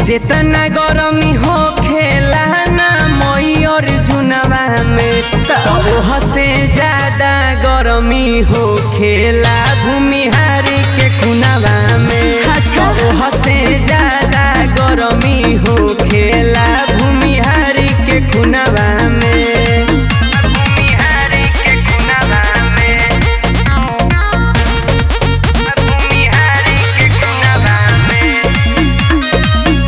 जेतना गरमी हो खेला ना मई और जुनवा में ओह से ज्यादा गरमी हो खेला भूमिहारी के खुनवा में अच्छा। ओह से ज्यादा गरमी हो खेला भूमिहारी के खुनवा में भूमिहारी के खुनवा में भूमिहारी के खुनवा में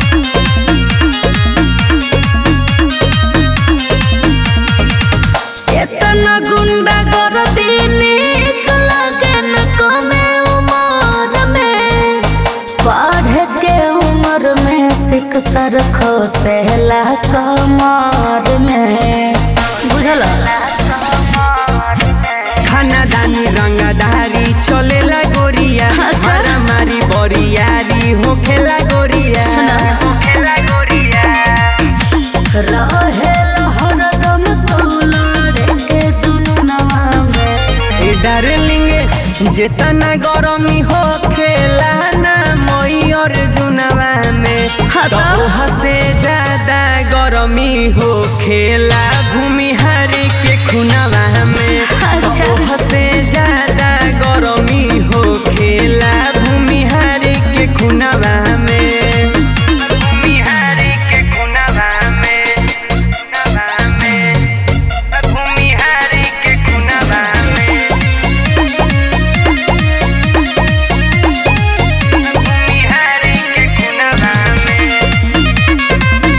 एतना गुंडा कर दीनी लगे न कमे उमर में पढ़ के उम्र में सिख सर खोसेला कमर में बुझल खानादानी रंगदारी चलेला गोरिया अच्छा। मारामारी बरियारी होखेला गोरिया सुना। होखेला गोरिया रहे हरदम तोलरे के जुनवा में ए डार्लिंग जेतना गरमी होखेला ना मई और जुनवा में हाँ तो? तोह से ज्यादा गरमी होखेला भूमिहारी के खुनवा में अच्छा। तोह से ज्यादा गरमी होखेला भूमिहारी के खुनवा में भूमिहारी के खुनवा में खुनवा में भूमिहारी के खुनवा में भूमिहारी के खुनवा में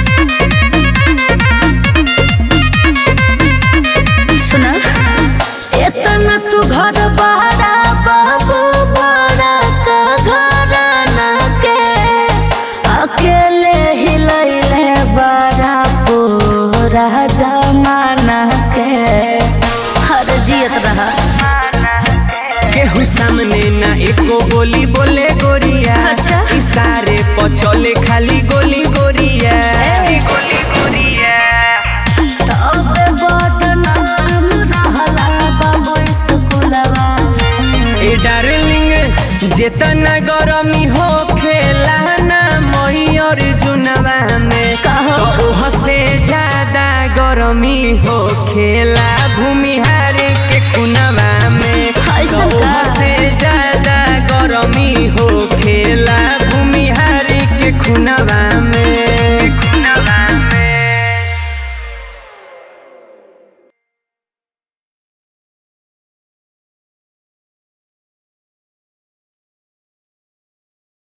सुना इतना सुघर बहरा बाबू बड़ा का घर न के अकेले ही लैले बड़ा पूरा जमाना के हर जियत रहा केहू सामने ना एको गोली बोले गोरिया अच्छा। इशारे पर चले खाली गोली गोरिया ए। गोली गोरिया तबे बदनाम रहला बाबू स्कूलवा में। ए डार्लिंग जेतना गरमी हो खेला ना मई और जुनवा में कहो। तो ओह से ज्यादा गरमी हो खेला भूमि